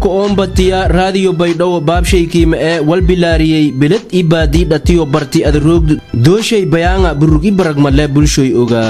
ka oombatiya raadiyo baydhabo baabshaykiima ee walbilaariyey beled i baadii dhatiyo barti adaroogdu dooshay bayaanga burug i baragmale bulshoy ogaa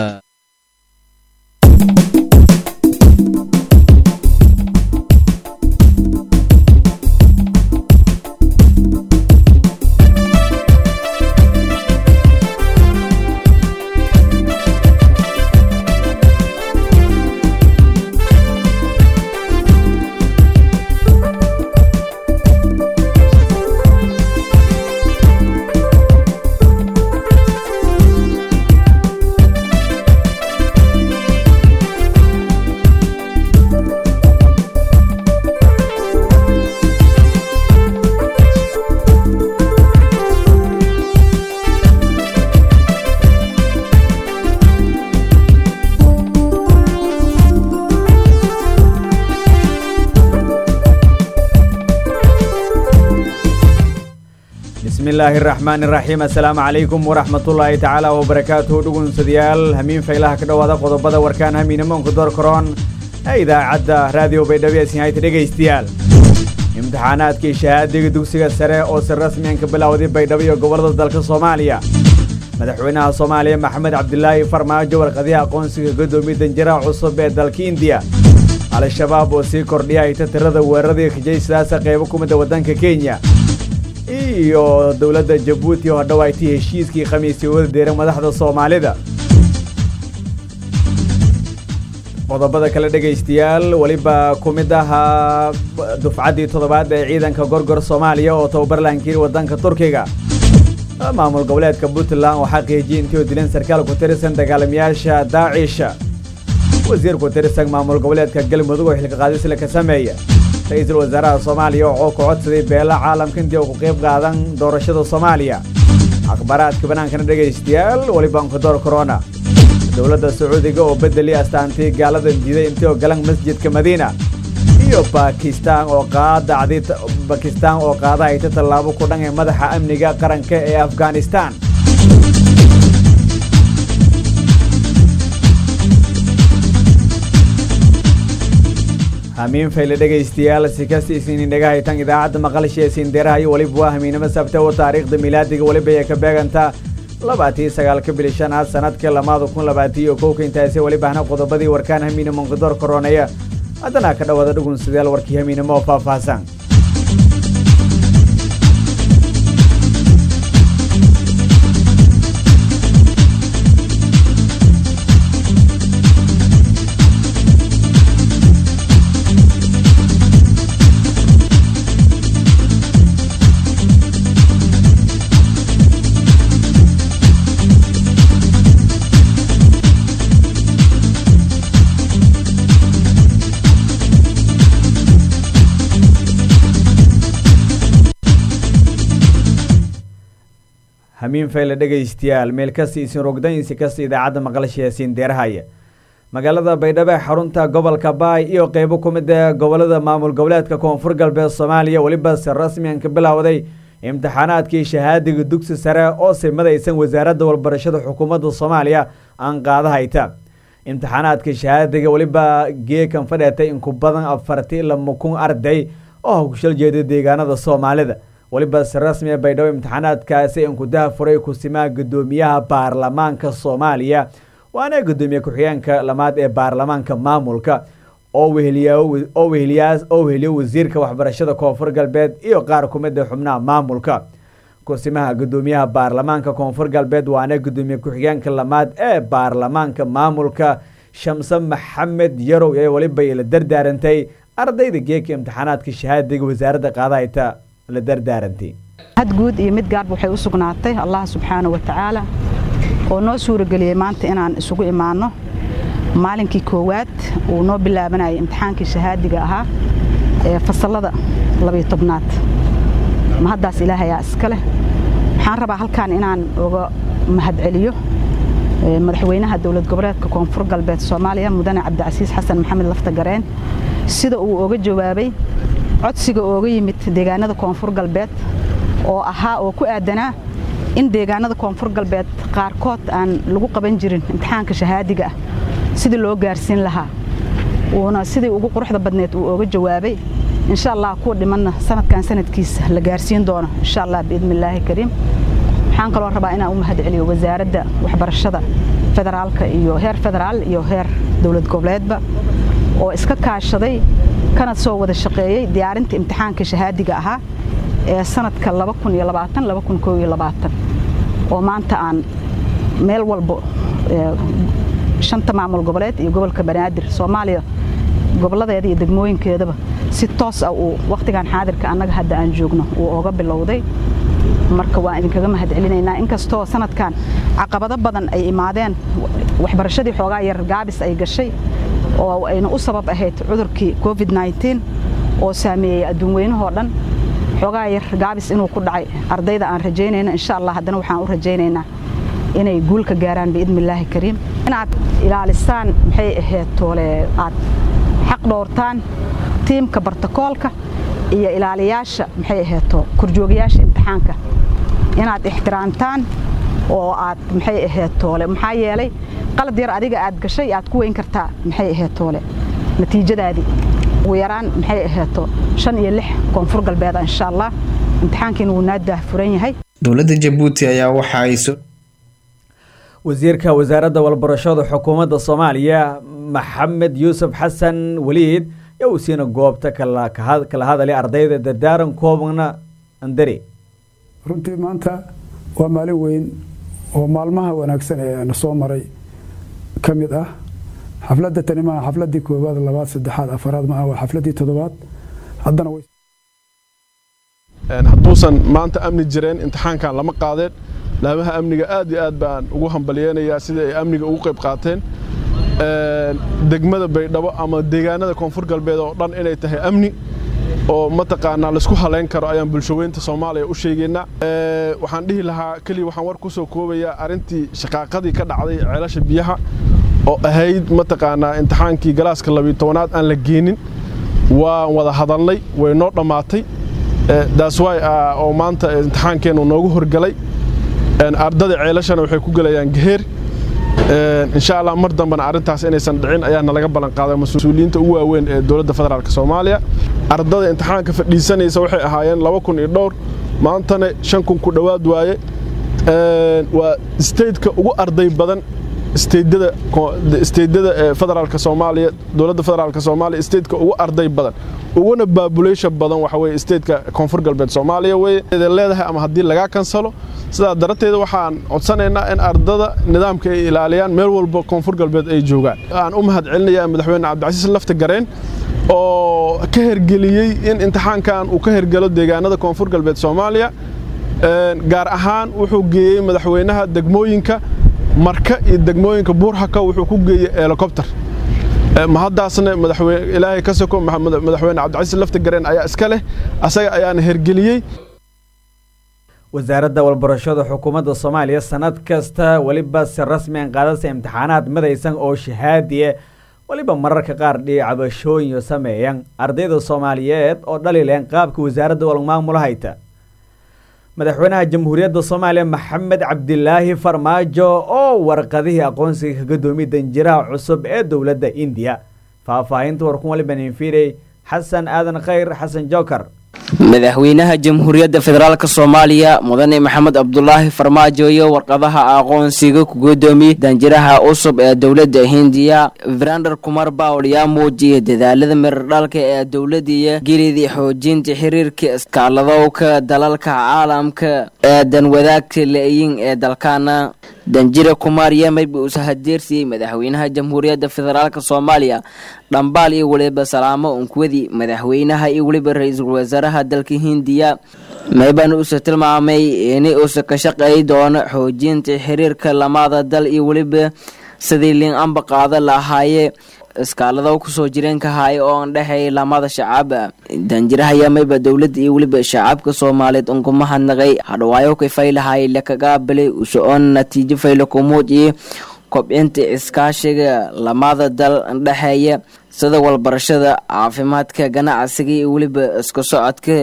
bismillaahi raxmaani raxiim assalaamu calaykum waraxmatullaahi tacaala wabarakaatuhu dhugunsadayaal hamiin faylaha ka dhowaada qodobada warkaan hamiinamoonka door karoon ee idaacadda raadiyo baydhabo ee sinhayta dhegaystayaal imtixaanaadkii shahaadiga dugsiga sare oo si rasmiyan ka bilowday baydhabo iyo gobollada dalka soomaaliya madaxweynaha soomaaliya maxamed cabdilaahi farmaajo warqadiha aqoonsiga godoomiye danjiraha cusub ee dalka indiya al-shabaab oo sii kordhiya hayta tirada weeraradii kajaysidaasa qaybo ku mida waddanka kenya iyo dowladda jabuuti oo hadhowaaytay heshiiskii khamiisii wada deeran madaxda soomaalida qodobada kale dhegaystayaal weliba ku mid ahaa dufcaddii toddobaad ee ciidanka gorgor soomaaliya oo tababar lahankiiri waddanka turkiga maamul goboleedka puntland oo xaqiijiyay intii oo dileen sarkaal ku tirsan dagaalamayaasha daacisha wasiir ku tirsan maamul goboleedka galmudug oo xilka qaadisla ka sameeya ra-iisul wasaaraha soomaaliya oo ku codsaday beela caalamka intii uu ku qayb qaadan doorashada soomaaliya akhbaaraadka bannaankana dhegaystayaal welibanka door korona dowladda sacuudiga oo bedeli astaantay gaalada diiday intii oo galan masjidka madiina iyo bakistaan oo qaadacday bakistaan oo qaada hayta tallaabo ku dhan ee madaxa amniga qaranka ee afghanistan hamiin fayle dhegaystayaal si kasta isinin dhaga haytan idaacadda maqalsha ee siindeeraha iyo weliba waa hamiinimo sabta oo taariikhda milaadiga weliba ee ka beegantaa labaatii sagaalka bili shanaad sanadka lamaada kun labaatiyo kowka intaasi welibahna qodobadii warkaan hamiinimo onkadoor koroonaya haddana ka dhowaada dhugunsadayaal warkii hamiinimo oo faahfaahsan hamiin fayle dhegaystayaal meel kasta isin rogdaynsi kasta idaacadda maqlasha siin deerahaya magaalada baydhabo ee xarunta gobolka baay iyo qeybo ku mid ee gobolada maamul goboleedka koonfur galbeed soomaaliya weliba si rasmiyan ka bilowday imtixaanaadkii shahaadiga dugsi sare oo simadaysan wasaaradda walbarashada xukuumadda soomaaliya aan qaada hayta imtixaanaadka shahaadiga weliba geekan fadheetay inku badan afarti lama kun arday oo hawshal jeeda deegaanada soomaalida weliba si rasmiya baydhabo imtixaanaadkaasi inkudaha furay kusimaa guddoomiyaha baarlamaanka soomaaliya waana guddoomiye ku-xigeenka lamaad ee baarlamaanka maamulka oo weheliyaoo weheliyo wasiirka waxbarashada koonfur galbeed iyo qaar ku mid a xubnaha maamulka kusimaha guddoomiyaha baarlamaanka koonfur galbeed waana guddoomiye ku-xigeenka lamaad ee baarlamaanka maamulka shamse maxamed yarow ee weliba la dardaarantay ardayda geeka imtixaanaadka shahaadiga wasaaradda qaadahayta la dardaarantay had guud iyo mid gaarba waxay u sugnaatay allah subxaana wa tacaala oo noo suurageliyey maanta inaan isugu imaanno maalinkii koowaad uu noo bilaabanayay imtixaankii shahaadiga ahaa ee fasallada labayo tobnaad mahaddaas ilaahayaa iska leh waxaan rabaa halkaan inaan uga mahadceliyo madaxweynaha dowlad goboleedka koonfur galbeed soomaaliya mudane cabdicasiis xasan maxamed lafta gareen sida uu oga jawaabay codsiga ooga yimid deegaanada koonfur galbeed oo ahaa oo ku aadanaa in deegaanada koonfur galbeed qaarkood aan lagu qaban jirin imtixaanka shahaadiga ah sidii loo gaarsiin lahaa uuna sidii ugu quruxda badneed uu ooga jawaabay insha allah kuwa dhimanna sanadkan sanadkiisa la gaarsiin doono insha allah biidni illaahi kariim waxaan kaloo rabaa inaan u mahad celiyo wasaaradda waxbarashada federaalka iyo heer federaal iyo heer dowlad goboleedba oo iska kaashaday kana soo wada shaqeeyey diyaarinta imtixaanka shahaadiga ahaa ee sanadka oo maanta aan meel walbo shanta maamul goboleed iyo gobolka banaadir soomaaliya goboladeeda iyo degmooyinkeedaba si toos ah uu wakhtigan xaadirka annaga hadda aan joogno uu ooga bilowday marka waan idinkaga mahad celinaynaa inkastoo sanadkan caqabado badan ay imaadeen waxbarashadii xoogaa yar gaabis ay gashay oo ayna u sabab ahayd cudurkii covid oo saameeyey adduun weynahoo dhan xoogaa yar gaabis inuu ku dhacay ardayda aan rajaynayna insha allah haddana waxaan u rajaynaynaa inay guul ka gaaraan biidni illaahi kariim inaad ilaalisaan maxay ahayd toole aad xaq dhowrtaan tiimka bartakoolka iyo ilaaliyaasha maxay ahayto korjoogayaasha imtixaanka inaad ixtiraamtaan oo aad maxay ahayd toole maxaa yeelay qalad yar adiga aad gashay aad ku weyn kartaa maxay ahayd toole natiijadaadii ugu yaraan maxay ahayto shan iyo lix koonfur galbeeda insha allah imtixaankiina wuu naa daahfuran yahay dowladda jabuuti ayaa waxa ay wasiirka wasaaradda walbarashada xukuumadda soomaaliya maxamed yuusuf xasan weliid yaa uu siina goobta kala hadalay ardayda dardaaran koobana andari runtii maanta waa maalin weyn oo maalmaha wanaagsan ee na soo maray ka mid ah xafladda tani maaha xafladdii koowaad labaad saddexaad afaraad maaha waa xafladdii toddobaad haddana hadduusan maanta amni jireen imtixaankan lama qaadeen laamaha amniga aad iyo aad baan ugu hambalyeynayaa sida ay amniga ugu qayb qaateen degmada baydhabo ama deegaanada koonfur galbeed oo dhan inay tahay amni oo mataqaanaa laisku halayn karo ayaan bulshaweynta soomaaliya u sheegaynaa waxaan dhihi lahaa keliya waxaan war ku soo koobayaa arrintii shaqaaqadii ka dhacday ceelasha biyaha oo ahayd mataqaanaa imtixaankii galaaska labiyo tobanaad aan la geenin waan wada hadalnay way noo dhammaatay daaswaay oo maanta imtixaankeennu noogu horgalay ardada ceelashana waxay ku gelayaan geheer insha allah mar dambena arrintaas inaysan dhicin ayaa nalaga ballan qaaday mas-uuliyiinta ugu waaweyn ee dowladda federaalk soomaaliya ardada imtixaanka fadhiisanaysa waxay ahaayeen laba kun iyo dhowr maantana shan kun ku dhowaad waaye waa stateka ugu arday badan steydyada federaalka soomaaliya dowladda federaalk soomaaliya stateka ugu arday badan uguna baabulation badan waxa weye stateka koonfur galbeed soomaaliya weye leedahay ama haddii lagaa kansalo sidaa darateeda waxaan codsanaynaa in ardada nidaamka ay ilaaliyaan meel walba koonfur galbeed ay joogaan aan u mahad celinayaa madaxweyne cabdicasiis lafta gareen oo ka hergeliyey in imtixaankan uu ka hergelo deegaanada koonfur galbeed soomaaliya gaar ahaan wuxuu geeyey madaxweynaha degmooyinka marka iyo degmooyinka buurhaka wuxuu ku geeyey helicobter mahaddaasna ilaahay ka soko madaxweyne cabdicasiis lafta gareen ayaa iska leh asaga ayaana hergeliyey wasaaradda walbarashada xukuumadda soomaaliya sanad kasta weliba si rasmian qaadasa imtixaanaad midaysan oo shahaadiye weliba mararka qaar dhicabashooyin sameeyan ardayda soomaaliyeed oo dhalileen qaabka wasaaradda walmaamula hayta madaxweynaha jamhuuriyadda soomaaliya maxamed cabdilaahi farmaajo oo warqadihii aqoonsiga kaga doomiy danjiraha cusub ee dowladda indiya faahfaahinta warkun waliba ninfiirey xasan aadan khayr xasan joker madaxweynaha jamhuuriyadda federaalk soomaaliya mudane maxamed cabdulaahi farmaajo iyo warqadaha aqoonsiga ku gudoomiye danjiraha cusub ee dowladda hindiya verander kumar bawl yaa muujiyay dadaalada miradhalka ee dowladiya gelidii xoojinta xiriirka iskaaladowka dalalka caalamka ee danwadaagta la-yin ee dalkaana danjire kumar yemayba uusa hadeersiyey madaxweynaha jamhuuriyadda federaalk soomaaliya dhambaal iyo weliba salaamo unkuwadii madaxweynaha iyo weliba ra-iisul wasaaraha dalka hindiya maybana uusa tilmaamay in uusa ka shaqeey doono xoojinta xiriirka lamada dal iyo weliba sidii liin amba qaada lahaaye iskaalado kusoo jireenka haaya oo an dhexeey lamada shacab danjiraha yamayba dowladda iyo weliba shacabka soomaaliyeed unku mahadnaqay hadhawaayo kafaylahay lakagaabalay uso-on natiijo fayla kumuujiye kobcinta iskaashiga lamada dal dhexeeya sida walbarashada caafimaadka ganacsiga iyo weliba iska socodka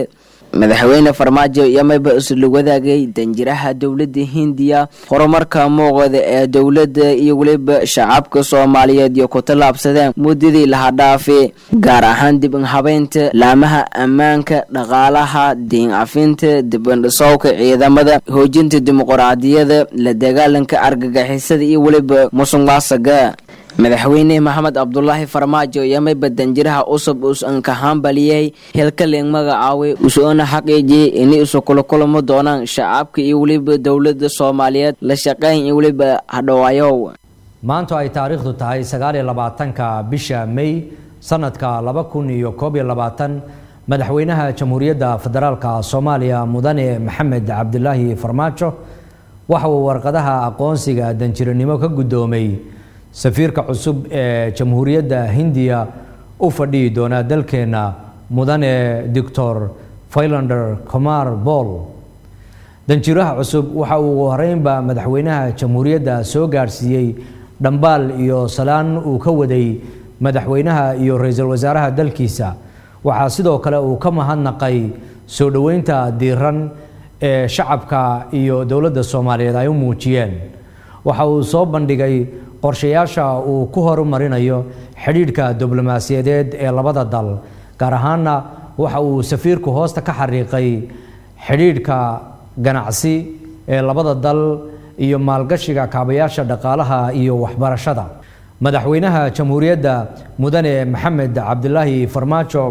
madaxweyne farmaajo yamayba isla wadaagay danjiraha dowladda hindiya horumarka muuqda ee dowladda iyo weliba shacabka soomaaliyeed iyo ku tallaabsadeen muddadii laha dhaafi gaar ahaan dib inhabeynta laamaha ammaanka dhaqaalaha diin cafinta dibandhisowka ciidamada hoojinta dimuquraadiyada la dagaalanka argagixisada iyo weliba musuqmaasuqa madaxweyne maxamed cabdulaahi farmaajo yamayba danjiraha cusub us-anka hambaliyey hilkaling magacaaway usoona xaqiijiyey inay isu kula kulamo doonaan shacabka iyo weliba dowlada soomaaliyeed la shaqeyn iyo weliba hadhowaayow maanta ay taariikhdu tahay sagaaliyo labaatanka bisha may sanadka laba kun iyo koob iyo labaatan madaxweynaha jamhuuriyadda federaalka soomaaliya mudane maxamed cabdilaahi farmaajo waxa uu warqadaha aqoonsiga danjiranimo ka guddoomay safiirka cusub ee jamhuuriyadda hindiya u fadhiyi doona dalkeenna mudane doctor failander comar bool danjiraha cusub waxa uu ugu horeynba madaxweynaha jamhuuriyadda soo gaadhsiiyey dhambaal iyo salaan uu ka waday madaxweynaha iyo ra-iisul wasaaraha dalkiisa waxaa sidoo kale uu ka mahadnaqay soo dhoweynta diiran ee shacabka iyo dowladda soomaaliyeed ay u muujiyeen waxa uu soo bandhigay qorshayaasha uu ku horumarinayo xidhiidhka diblomaasiyadeed ee labada dal gaar ahaana waxa uu safiirku hoosta ka xariiqay xidhiidhka ganacsi ee labada dal iyo maalgashiga kaabayaasha dhaqaalaha iyo waxbarashada madaxweynaha jamhuuriyadda mudane maxamed cabdilaahi farmaajo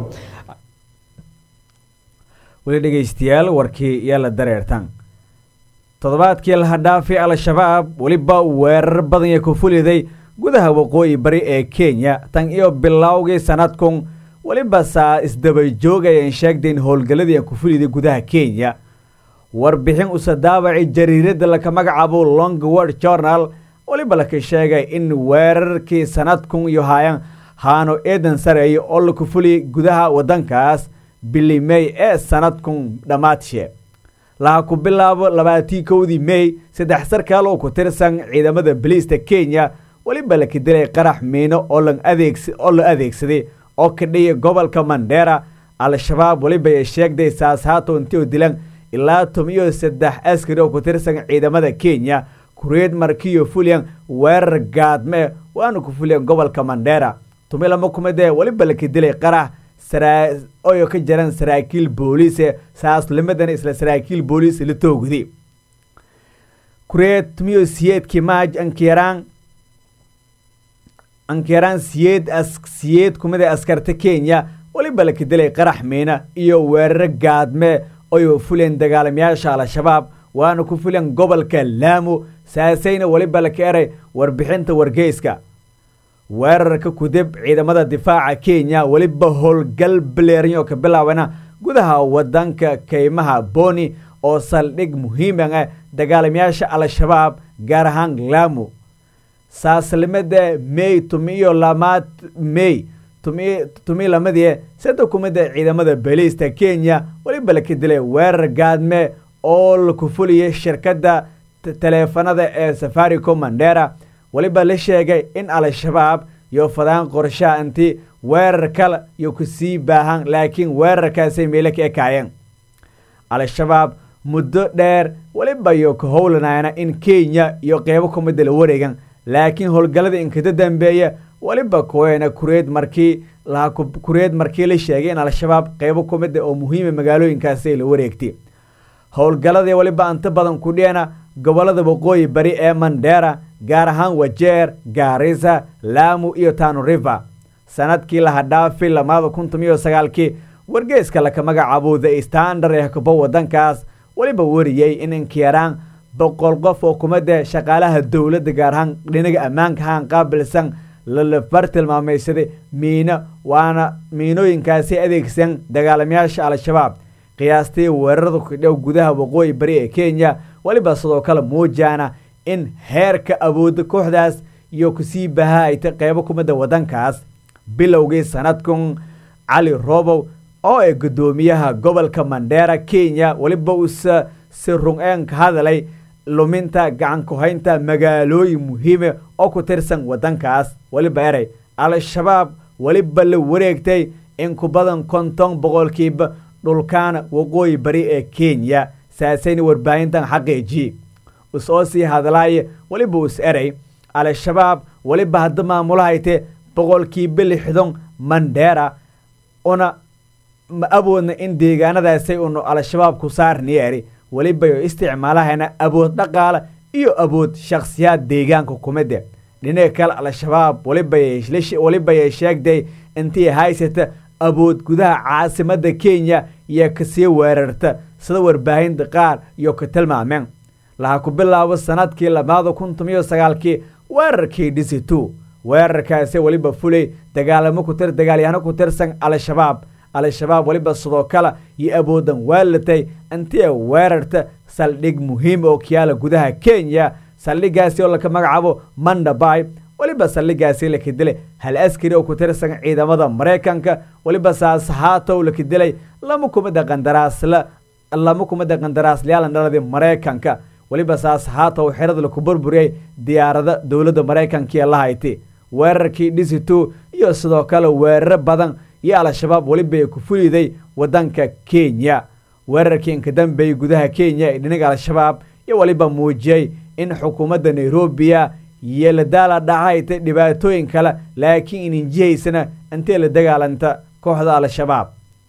weli dhegaystayaal warkii iyo la dareertan toddobaadkii laha dhaafi al-shabaab weliba weerar badan ee ku fuliday gudaha waqooyi bari ee kenya tan iyo bilowgii sanadkun weliba saa isdaba joogayeen sheegdayn howlgalladii aan ku fuliday gudaha kenya warbixin usa daabacay jariiradda laka magacaabo longword journal weliba laka sheegay in weerarkii sanadkun iyo hayan haano eedan sareeya oo laku fuliyay gudaha waddankaas bili mey ee sanadkun dhammaadshee laha ku bilaabo labaatii kowdii mey saddex sarkaal oo ku tirsan ciidamada baliista kenya weliba laka dilay qarax miino oo la adeegsaday oo kadhiya gobolka mandheera al-shabaab weliba ay sheegday saashaato intii dilan ilaa tomiyo saddex askari oo ku tirsan ciidamada kenya kureed markiyo fuliyan weerar gaadme waana ku fuliyan gobolka mandheera tumi lama kumidee weliba laka dilay qarax oyo ka jaran saraakiil booliise saaslimadan isla saraakiil booliis la toogday kureed tumiyo siyeedkii maaj ankiraan ankiraan siyeed siyeed kumid ee askarta kenya weliba laka dilay qarax miina iyo weeraro gaadme oyo fuleen dagaalamayaasha al-shabaab waana ku fuleen gobolka laamo saasayna weliba laka eray warbixinta wargeyska weerarka kudib ciidamada difaaca kenya weliba howlgal baleerinyo ka bilaabana gudaha wadanka kaymaha boni oo saldhig muhiiman ah dagaalamayaasha al-shabaab gaar ahaan laamo saaslimada mey tumiyo lamaad mey tumi lamadii sada kumida ciidamada baliista kenya weliba laka dilay weerar gaadme oo laku fuliyay shirkadda taleefanada ee safaricom mandera weliba la sheegay in al-shabaab iyo fadaan qorshaha inti weerar kale iyo kusii baahan laakiin weerarkaasay meelo ka ekaayeen al-shabaab muddo dheer weliba iyo ka howlanayna in kenya iyo qeybo kumida la wareegan laakiin howlgallada inkada dambeeya weliba kuweena kureed markii kureed markii la sheegay in al-shabaab qeybo kumida oo muhiima magaalooyinkaasi la wareegtay howlgalladii weliba inta badan ku dhiyana gobollada waqooyi bari ee mandheera gaar ahaan wajeer gaarisa laamu iyo tano river sanadkii laha dhaafi lamaada kun tomiyo sagaalkii wargeyska laka magacaabo the standard ee kubo wadankaas weliba wariyey in inkiyaraan boqol qof oo kumada shaqaalaha dowladda gaar ahaan dhinaga ammaanka haan qaabilsan lalabar tilmaamaysaday miino waana miinooyinkaasi adeegsan dagaalamayaasha al-shabaab qiyaastii weerarada kudhow gudaha waqooyi bari ee kenya weliba sidoo kale muujaana in heerka awoodda kooxdaas iyo kusii baha ay ta qeybo kumida wadankaas bilowgii sanadkun cali robow oo ay guddoomiyaha gobolka mandheera kenya weliba uuse si run-een ka hadalay luminta gacan ku-haynta magaalooyin muhiime oo ku tirsan wadankaas weliba erey al-shabaab weliba la wareegtay in ku badan konton boqolkiiba dhulkaana waqooyi bari ee kenya saasayna warbaahintan xaqiijiye us oo sii hadlaaye weliba us eray al-shabaab weliba hadda maamulahayte boqolkiiba lixdan mandheera una ma awoodna in deegaanadaasay unu al-shabaab ku saarni eri welibayo isticmaalahayna awood dhaqaala iyo awood shakhsiyaad deegaanka kumide dhinaca kale al-shabaab welibayay sheegday intii haysata awood gudaha caasimada kenya iyo kasii weerarta sida warbaahinta qaar iyo ka tilmaameen laha ku bilaabo sanadkii labaada kun tomiyo sagaalkii weerarkii dhisitu weerarkaasi weliba fulay dagaalamo kutir dagaalyahano ku tirsan al-shabaab al-shabaab weliba sidoo kale iyo awoodan waalatay intii weerarta saldhig muhiim oo kiyaala gudaha kenya saldhigaasi oo laka magacaabo mandabay weliba saldhigaasi laka dilay hal askari oo ku tirsan ciidamada maraykanka weliba saashaatow laka dilay lama kumida qandaraasla lama kumida qandaraaslayaal dhaladii maraykanka weliba saashaatow xerada laku burburiyay diyaarada dowladda maraykanka ee la haytay weerarkii dhisitu iyo sidoo kale weeraro badan iyo al-shabaab weliba ay ku fuliday wadanka kenya weerarkii inka dambeeyey gudaha kenya ee dhinaga al-shabaab iyo weliba muujiyey in xukuumadda nairobiya iyo la daala dhacayta dhibaatooyin kale laakiin ininjihaysana intay la dagaalanta kooxda al-shabaab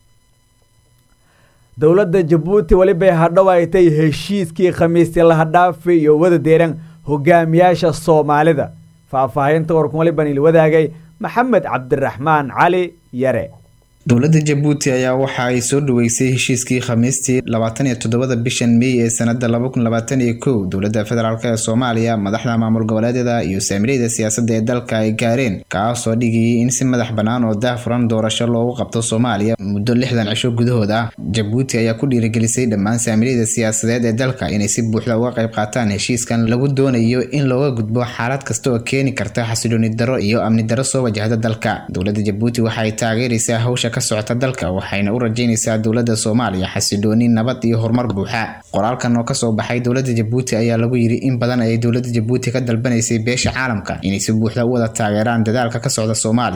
dowladda jabuuti welibay hadhowaytay heshiiskii khamiistii lahadhaafi iyo wada deeran hogaamiyaasha soomaalida faahfaahinta warkun waliban il wadaagay maxamed cabdiraxmaan cali yare dowladda jabuuti ayaa waxa ay soo dhaweysay heshiiskii khamiistii labaatan iyo toddobada bishan mey ee sanada laba kun labaatan iyo kow dowladda federaalk ee soomaaliya madaxda maamul goboleedyada iyo saamilayda siyaasadda ee dalka ay gaareen kaasoo dhigayay in si madax bannaan oo daahfuran doorasho loogu qabto soomaaliya muddo lixdan cisho gudahood ah jabuuti ayaa ku dhiirigelisay dhammaan saamilayda siyaasadeed ee dalka inay si buuxda uga qayb qaataan heshiiskan lagu doonayo in looga gudbo xaalad kasta oo keeni karta xasilooni daro iyo amni daro soo wajahda dalka dowladda jabuuti waxa ay taageeraysaa hawsha ka socota dalka waxayna u rajaynaysaa dowladda soomaaliya xasilooni nabad iyo horumar buuxa qoraalkan oo kasoo baxay dowladda jabuuti ayaa lagu yidhi in badan ayay dowladda jabuuti ka dalbanaysay beesha caalamka inay si buuxda u wada taageeraan dadaalka ka socda soomaaliya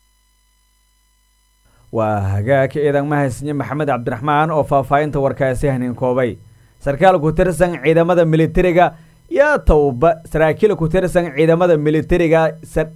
waa hagaag ciidan mahadsanye maxamed cabdiraxmaan oo faahfaahinta warkaasi hanin koobay sarkaal ku tirsan ciidamada militariga yaa towba saraakiil ku tirsan ciidamada militariga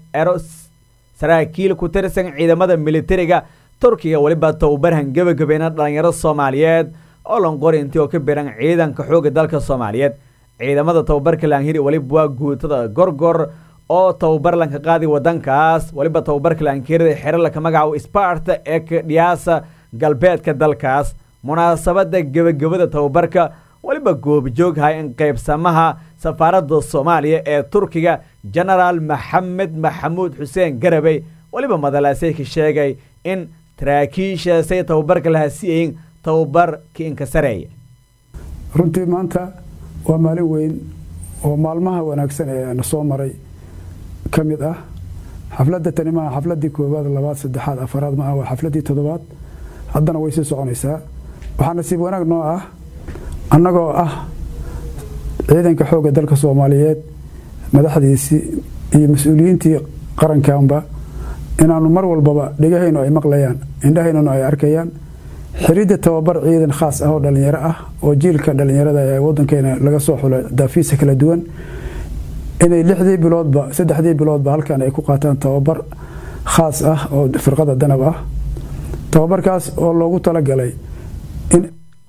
saraakiil ku tirsan ciidamada militariga turkiga weliba towbarhan gebagabeena dhalinyaro soomaaliyeed oo lanqori intii oo ka biran ciidanka xooga dalka soomaaliyeed ciidamada tababarka laanhiri weliba waa guutada gorgor oo tababar lanka qaadi wadankaas weliba tababarka laanhirida xero laka magacaabo sparta ee kadhiyaasa galbeedka dalkaas munaasabada gebagabada tababarka weliba goobjooghay in qaybsamaha safaaradda soomaaliya ee turkiga genaraal maxamed maxamuud xuseen garabey weliba madalaasay ka sheegay in taraakiishaasay tababarka laha siyayin tababarka inka sareeya runtii maanta waa maalin weyn oo maalmaha wanaagsan ee na soo maray ka mid ah xafladda tani maaha xafladdii koowaad labaad saddexaad afaraad maaha waa xafladdii toddobaad haddana way sii soconaysaa waxaa nasiib wanaag noo ah annagoo ah ciidanka xoogga dalka soomaaliyeed madaxdiisii iyo mas-uuliyiintii qarankanba inaanu mar walbaba dhegahaynu ay maqlayaan indhahaynuna ay arkayaan xiridda tababar ciidan khaas ah oo dhallinyaro ah oo jiilka dhallinyarada ee wadankeena laga soo xulo daafiisa kala duwan inay lixdii biloodba saddexdii biloodba halkan ay ku qaataan tababar khaas ah oo firqada danab ah tababarkaas oo loogu talagalay in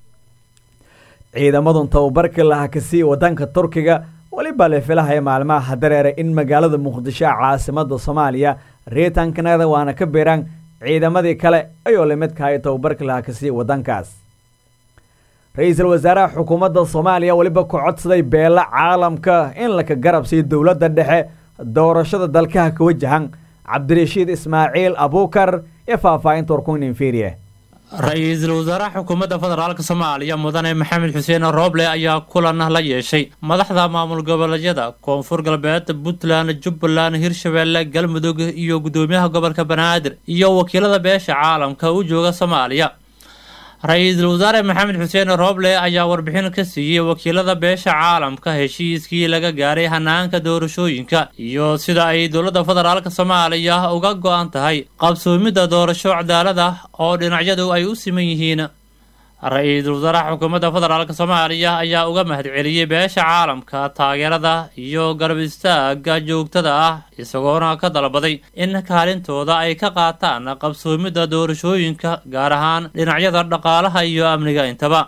ciidamadun tababarka laha kasii wadanka turkiga weliba la filahaya maalmaha hadareere in magaalada muqdisho caasimada soomaaliya riitankanada waana ka biiraan ciidamadii kale ayoo lamidkahay tababarka laha kasii wadankaas ra-iisul wasaaraha xukuumadda soomaaliya weliba ku codsaday beela caalamka in laka garab siiyo dowladda dhexe doorashada dalkaha ka wajahan cabdirashiid ismaaciil abuukar ee faahfaahinta warkuninferiye ra-iisul wasaaraha xukuumadda federaalk soomaaliya mudane maxamed xuseen rooble ayaa kulan la yeeshay madaxda maamul goboleedyada koonfur galbeed puntland jubbaland hirshabeelle galmudug iyo guddoomiyaha gobolka banaadir iyo wakiilada beesha caalamka u jooga soomaaliya ra-iisul wasaare maxamed xuseen rooble ayaa warbixin ka siiyey wakiilada beesha caalamka heshiiskii laga gaaray hanaanka doorashooyinka iyo sida ay dowladda federaalk soomaaliya uga go-an tahay qabsoomidda doorasho cadaalad ah oo dhinacyadu ay u siman yihiin ra-iisul wasaaraha xukuumadda federaalk soomaaliya ayaa uga mahadceliyey beesha caalamka taageerada iyo garab istaaga joogtada ah isagoona ka dalbaday in kaalintooda ay ka qaataan qabsoomidda doorashooyinka gaar ahaan dhinacyada dhaqaalaha iyo amniga intaba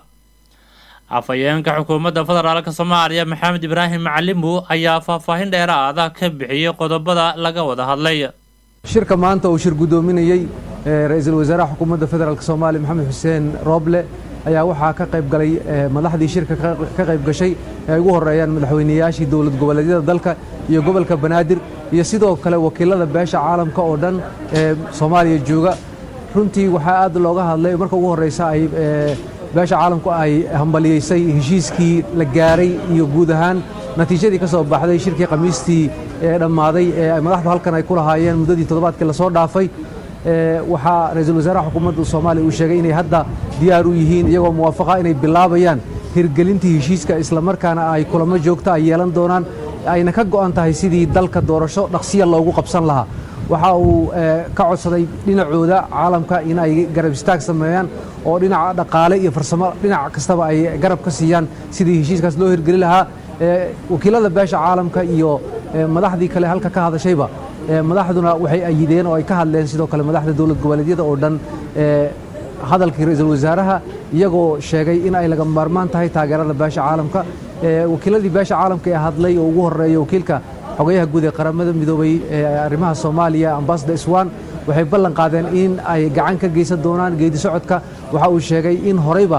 afhayeenka xukuumadda federaalk soomaaliya maxamed ibraahim macalimu ayaa faahfaahin dheeraada ka bixiyey qodobada laga wada hadlay shirka maanta uu shir guddoominayey ra-iisul wasaaraha xukuumadda federaalk soomaaliya maxamed xuseen rooble ayaa waxaa ka qayb galay madaxdii shirka ka qayb gashay ee ay ugu horeeyaan madaxweyneyaashii dowlad goboleedyada dalka iyo gobolka banaadir iyo sidoo kale wakiilada beesha caalamka oo dhan ee soomaaliya jooga runtii waxaa aad looga hadlay marka ugu horreysa ay beesha caalamku ay hambaliyeysay heshiiskii la gaaray iyo guud ahaan natiijadii ka soo baxday shirkii khamiistii ee dhammaaday ee madaxdu halkan ay ku lahaayeen muddadii toddobaadkii lasoo dhaafay waxaa ra-iisul wasaaraha xukuumadda soomaaliya uu sheegay inay hadda diyaar u yihiin iyagoo muwaafaqa inay bilaabayaan hirgelintii heshiiska islamarkaana ay kulamo joogta ay yeelan doonaan ayna ka go'an tahay sidii dalka doorasho dhaqsiya loogu qabsan lahaa waxa uu ka codsaday dhinacooda caalamka in ay garab istaag sameeyaan oo dhinaca dhaqaale iyo farsamo dhinac kastaba ay garab ka siiyaan sidii heshiiskaas loo hirgeli lahaa wakiilada beesha caalamka iyo madaxdii kale halka ka hadashayba madaxduna waxay ayideen oo ay ka hadleen sidoo kale madaxda dowlad goboleedyada oo dhan hadalkii ra-iisul wasaaraha iyagoo sheegay in ay laga maarmaan tahay taageerada beesha caalamka wakiiladii beesha caalamka ee hadlay oo ugu horeeya wakiilka xogayaha guud ee qaramada midoobay ee arrimaha soomaaliya ambassador iswan waxay ballan qaadeen in ay gacan ka geysan doonaan geedi socodka waxa uu sheegay in horeyba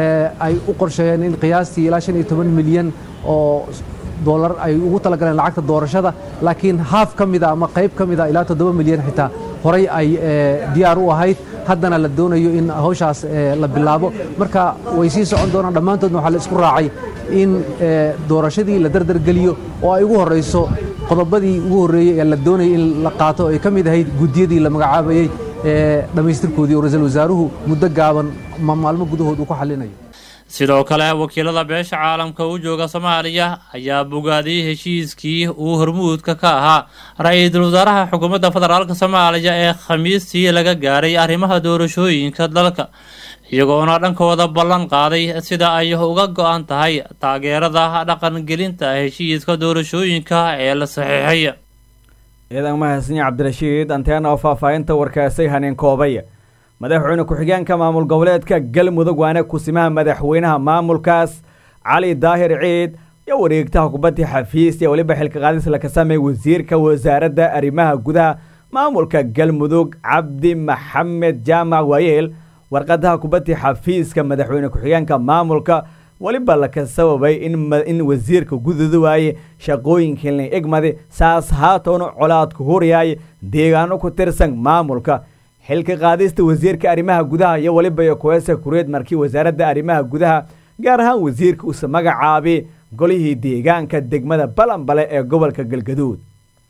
ay u qorsheeyeen in qiyaastii ilaa shan iyo toban milyan oo dolar ay ugu talagaleen lacagta doorashada laakiin haaf ka mida ama qayb ka mida ilaa toddoba milyan xitaa horey ay diyaar u ahayd haddana la doonayo in hawshaas la bilaabo marka way sii socon doonaan dhammaantoodna waxaa la isku raacay in doorashadii la dardargeliyo oo ay ugu horreyso qodobadii ugu horreeyey ee la doonayay in la qaato ay ka mid ahayd guddiyadii la magacaabayey ee dhammaystirkoodii oo ra-iisul wasaaruhu muddo gaaban maalmo gudahood uu ku xallinayo sidoo kale wakiilada beesha caalamka u jooga soomaaliya ayaa bogaadiyey heshiiskii uu hormuudka ka ahaa ra-iisul wasaaraha xukuumadda federaalk soomaaliya ee khamiistii laga gaaray arrimaha doorashooyinka dalka iyagoona dhankooda ballan qaaday sida ay uga go-an tahay taageerada dhaqangelinta heshiiska doorashooyinka ee la saxiixay ciidan mahadsanyi cabdirashiid anteena oo faahfaahinta warkaasay haneen koobay madaxweyne ku-xigeenka maamul goboleedka galmudug waana kusimaha madaxweynaha maamulkaas cali daahir ciid iyo wareegtaha kubadda xafiis iyo weliba xilka qaadis la kasamay wasiirka wasaaradda arrimaha gudaha maamulka galmudug cabdi maxamed jaamac waayeel warqadaha kubadda xafiiska madaxweyne ku-xigeenka maamulka weliba laka sababay in wasiirka gududa waaye shaqooyinkii la egmadi saas haatoona colaadku huryaay deegaano ku tirsan maamulka xilka qaadista wasiirka arrimaha gudaha iyo weliba iyo kuweesa kureed markii wasaaradda arrimaha gudaha gaar ahaan wasiirka uuse magacaabay golihii deegaanka degmada balanbale ee gobolka galgaduud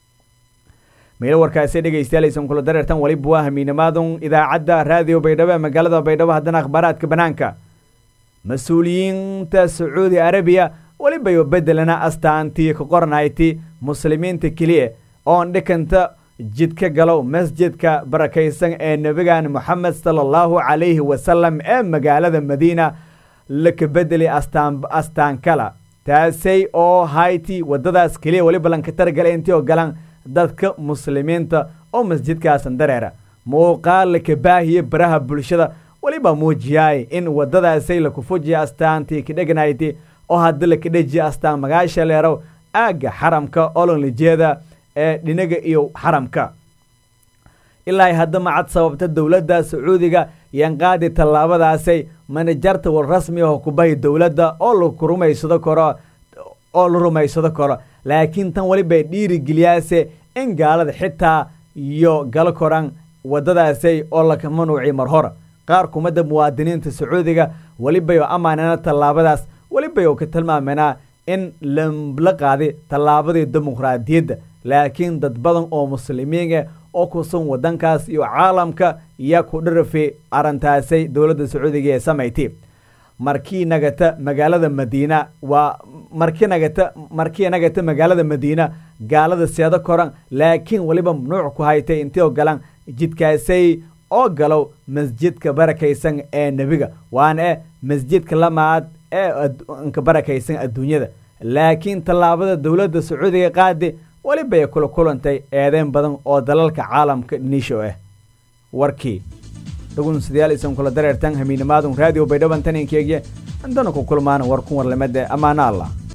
meelo warkaasi dhegaystayalaysan kula dareertan weliba waa hamiinamaadun idaacadda raadiyo baydhabo ee magaalada baydhabo haddana akhbaaraadka bannaanka mas-uuliyiinta sacuudi arabiya welibayo bedelana astaantii ka qornayti muslimiinta keliya oon dhikanta jidka galow masjidka barakaysan ee nebigan moxamed sala allahu calayhi wasalam ee magaalada madiina laka bedeli astaankala taasay oo hayti waddadaas keliya weliba lanka targala intii oo galan dadka muslimiinta oo masjidkaasan dareera muuqaal laka baahiye baraha bulshada weliba muujiyaay in waddadaasay laku fujiya astaantii kadhegnayti oo hadda laka dhejiya astaan magaasha leerow aagga xaramka olonlijeeda ee dhinaga iyo xaramka ilaa hadda macad sababta dowladda sacuudiga yanqaadi tallaabadaasay manajarta war rasmi aho kubahi dowladda oo laku rumaysado karo oo la rumaysado karo laakiin tan welibay dhiirigeliyaase in gaalada xitaa iyo galo koran waddadaasay oo laka manuuci mar hor qaar kumada muwaadiniinta sacuudiga welibay oo amaanana tallaabadaas welibay oo ka tilmaamanaa in la qaaday tallaabadii dimuqraadiyadda laakiin dad badan oo muslimiinah oo kusan waddankaas iyo caalamka yaa ku dharafe arrintaasay dowladda sacuudiga ee samayti markii nagata magaalada madiina waa markii nagata markii nagata magaalada madiina gaalada seedo koran laakiin weliba mamnuuc ku haytay intii oo galan jidkaasay oo galow masjidka barakaysan ee nebiga waana eh masjidka lamaad ee nka barakaysan adduunyada laakiin tallaabada dowladda sacuudiga qaadi welibay kula kulantay eedeyn badan oo dalalka caalamka niisho ah warkii dhugunsidayaal isan kula dareertan hamiinamaadun raadiyo baydhaban taninkeegye andana ku kulmaan war kun warlamada ammaano allah